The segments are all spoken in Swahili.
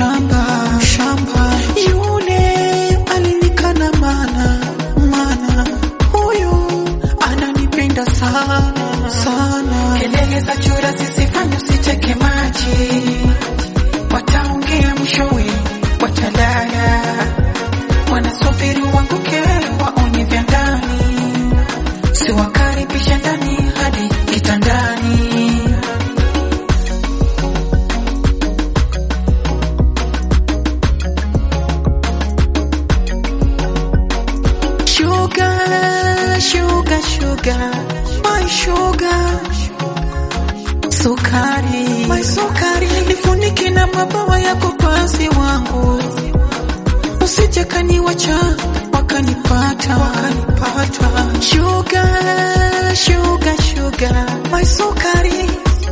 mshamba mshamba, yule alinikana mana mana, huyu ananipenda sana sana. Kelele za chura zisifanye usiteke maji, wataongea mwishowe watalala, wanasubiri uanguke waone vya ndani, siwakaribishe ndani hadi kitandani. Sugar, sugar, sugar, my sugar. Sukari, my sukari, nifunike na mabawa yako pasi wangu, usije kaniwacha wakanipata, wakanipata. Sugar, sugar, sugar, my sukari,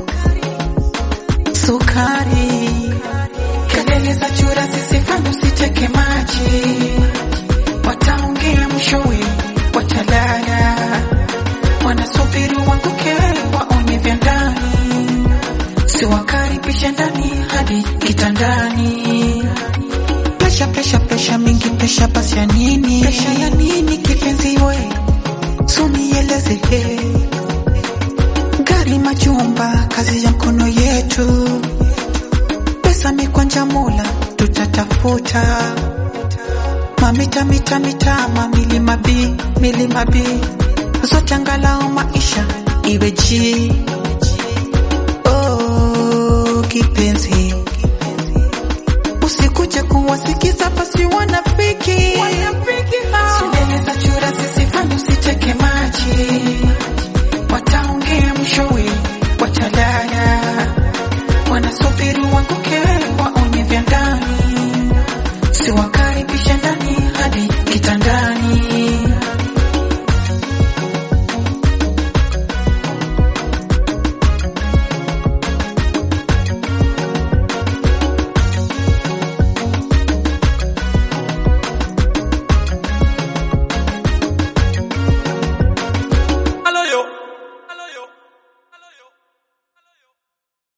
sukari. Kelele za chura zisifanye usiteke maji, wataongea mwishowe watalala, wanasubiri uanguke waone vya ndani, siwakaribishe ndani hadi kitandani. Presha, presha, presha mingi, presha basi ya nini? Presha ya nini kipenzi we? Sunieleze he. Gari majumba, kazi ya mkono yetu. Pesa mikwanja mula, tutatafuta. Mamita, mita, mita, mamilima bi, milima bi. Zote angalau maisha iwe ji.